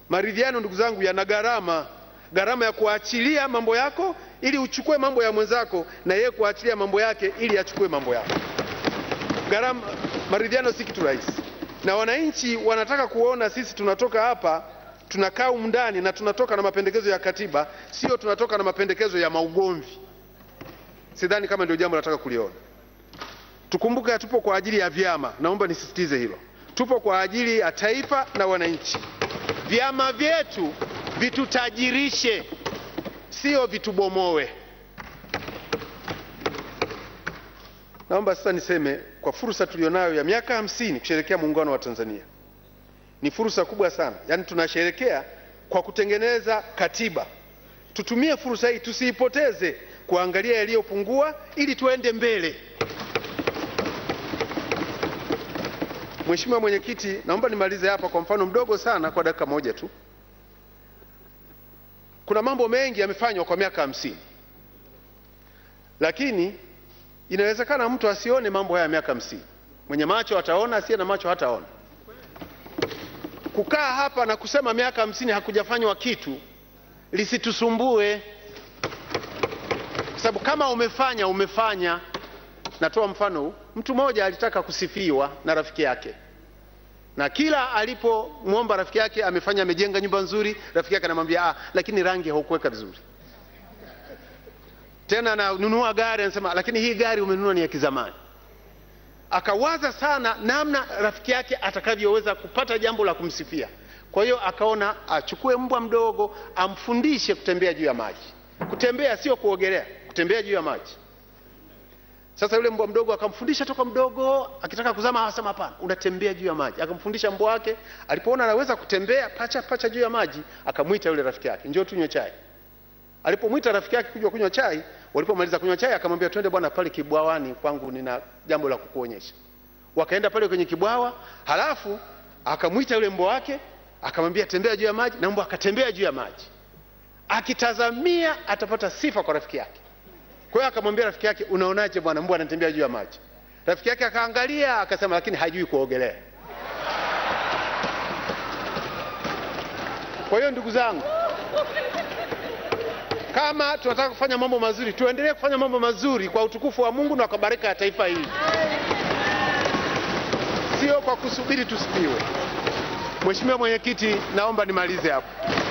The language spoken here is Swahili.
Maridhiano ndugu zangu, yana gharama, gharama ya kuachilia mambo yako ili uchukue mambo ya mwenzako, na yeye kuachilia mambo yake ili achukue mambo yako. Gharama, maridhiano si kitu rahisi, na wananchi wanataka kuona sisi tunatoka hapa tunakaa humu ndani na tunatoka na mapendekezo ya katiba, sio tunatoka na mapendekezo ya maugomvi. Sidhani kama ndio jambo nataka kuliona. Tukumbuke tupo kwa ajili ya vyama, naomba nisisitize hilo. Tupo kwa ajili ya taifa na wananchi. Vyama vyetu vitutajirishe, sio vitubomoe. Naomba sasa niseme kwa fursa tulionayo ya miaka hamsini kusherehekea muungano wa Tanzania, ni fursa kubwa sana. Yaani tunasherehekea kwa kutengeneza katiba. Tutumie fursa hii, tusiipoteze kuangalia yaliyopungua ili tuende mbele. Mheshimiwa Mwenyekiti, naomba nimalize hapa kwa mfano mdogo sana kwa dakika moja tu. Kuna mambo mengi yamefanywa kwa miaka hamsini, lakini inawezekana mtu asione mambo haya ya miaka hamsini. Mwenye macho ataona, asiye na macho hataona. Kukaa hapa na kusema miaka hamsini hakujafanywa kitu lisitusumbue, kwa sababu kama umefanya umefanya. Natoa mfano huu. Mtu mmoja alitaka kusifiwa na rafiki yake, na kila alipomwomba rafiki yake amefanya, amejenga nyumba nzuri, rafiki yake anamwambia ah, lakini rangi haukuweka vizuri. Tena ananunua gari, anasema lakini hii gari umenunua ni ya kizamani. Akawaza sana namna rafiki yake atakavyoweza kupata jambo la kumsifia. Kwa hiyo akaona achukue mbwa mdogo amfundishe kutembea juu ya maji. Kutembea sio kuogelea, kutembea juu ya maji. Sasa yule mbwa mdogo akamfundisha toka mdogo, akitaka kuzama akasema hapana, unatembea juu ya maji. Akamfundisha mbwa wake, alipoona anaweza kutembea pacha pacha juu ya maji, akamwita yule rafiki yake, njoo tunywe chai. Alipomwita rafiki yake kuja kunywa chai, walipomaliza kunywa chai, akamwambia twende bwana pale kibwawani kwangu, nina jambo la kukuonyesha. Wakaenda pale kwenye kibwawa, halafu akamwita yule mbwa wake, akamwambia tembea juu ya maji, na mbwa akatembea juu ya maji, akitazamia atapata sifa kwa rafiki yake. Kwa hiyo akamwambia rafiki yake, unaonaje bwana, mbwa anatembea juu ya maji? Rafiki yake akaangalia akasema, lakini hajui kuogelea. Kwa hiyo ndugu zangu, kama tunataka kufanya mambo mazuri, tuendelee kufanya mambo mazuri kwa utukufu wa Mungu na kwa baraka ya taifa hili, sio kwa kusubiri tusifiwe. Mheshimiwa Mwenyekiti, naomba nimalize hapo.